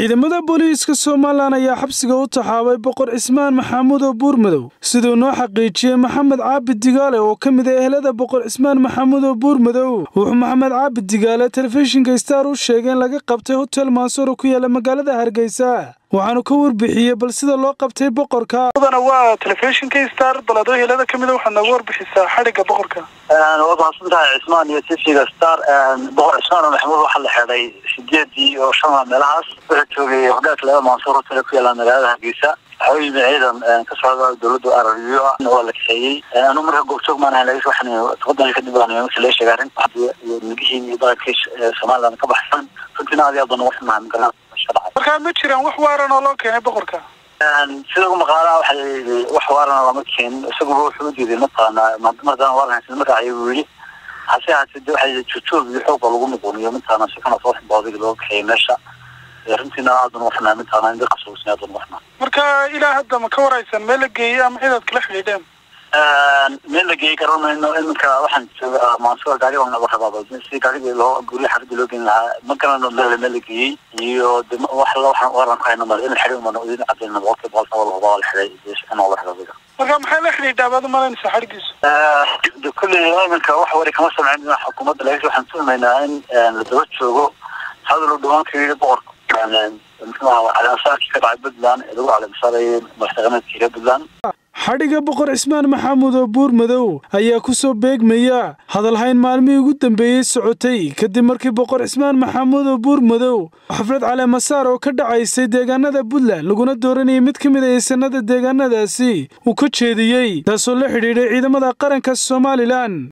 ciidamada booliiska somalilan ayaa xabsiga u taxaabay boqor cismaan maxamuud oo buurmadow siduu noo xaqiijiyey maxamed caabi digaale oo ka mid ah ehelada boqor cismaan maxamuud oo buurmadow wuxuu maxamed caabi digaale telefishinka star u sheegay in laga qabtay hotel mansuro ku yaala magaalada hargeysa waxaanu ka warbixiyey bal sida loo qabtay boqorka mudana waa telefishinka star balado helada ka mida waxaad nooga warbixisaa xadhigga boqorka waad mahadsantahay cismaan iyo tvga star boqor cismaan maxamuud waxaa la xidhay sideedii oo shan meelahaas wuxuu joogay hogaalka laba mansur hotel ku yaala magaalada hargeysa waxaa u yimi ciidan ka socda dowladda arariyo ah waa la kaxeeyey anu marka goobjoog maan ahayn laakiin waxaan toban kadib baan marka laga sheegay arrinta milgihii iyo dhaqankii somaliland ka baxsan runtiina aad iyo aad baan uga xumahay magaalada markaa ma jiraan wax waaran oo loo keenay boqorka sida ugu maqaalaha waxa layidhi wax waarana lama keenin isaguba wuxuu u diiday mataqaana markaan waaran haysan markaacay buu yidhi hase haatee de waxa jojoog iyo xoog baa lagu muquuniyo mataqaana si kana soo ximboodiga looga kaxeeyay meesha runtiina aad baan uga xumahay mataqaana in dadka sugusnay aad baan uga xumahay marka ilaa hadda ma ka waraysan meel la geeyey ama cidaad kala xidhiidheen meel la geeyey garan mayno iminka waxaan joogaa mansur gaari baan naga rabaa si gaarigii loo gurya xaradii loo gelin lahaa ma garano meel meel la geeyey iyo de wax la waxaan waran ku hayno male in xidhi umana idin cadayna boqolkiiba boqol saba lahuba la xidhay shaqana la xidhay marka maxay la xidhiidhaa baad umalanaysaa xadhiggiisu de kulley iminka wax wari kama samcin dhinaca xukuumadda laakiin waxaan tuhumaynaa in la daba joogo hadal u dhawaan ka yidhi boqorka muxuuaha caleemasaarkii ka dhacay puntland ee lagu caleemasaarayay madaxtaqameedkii reer puntland xadhigga boqor cismaan maxamuud oo buurmadow ayaa ku soo beegmaya hadalhayn maalmihii ugu dambeeyey socotay kadib markii boqor cismaan maxamuud oo buurmadow xaflad caleemasaar oo ka dhacaysay deegaanada puntland laguna dooranayay mid ka mid a eesanada deegaanadaasi uu ka jeediyey taasoo la xidhiidhay ciidamada qaranka somalilan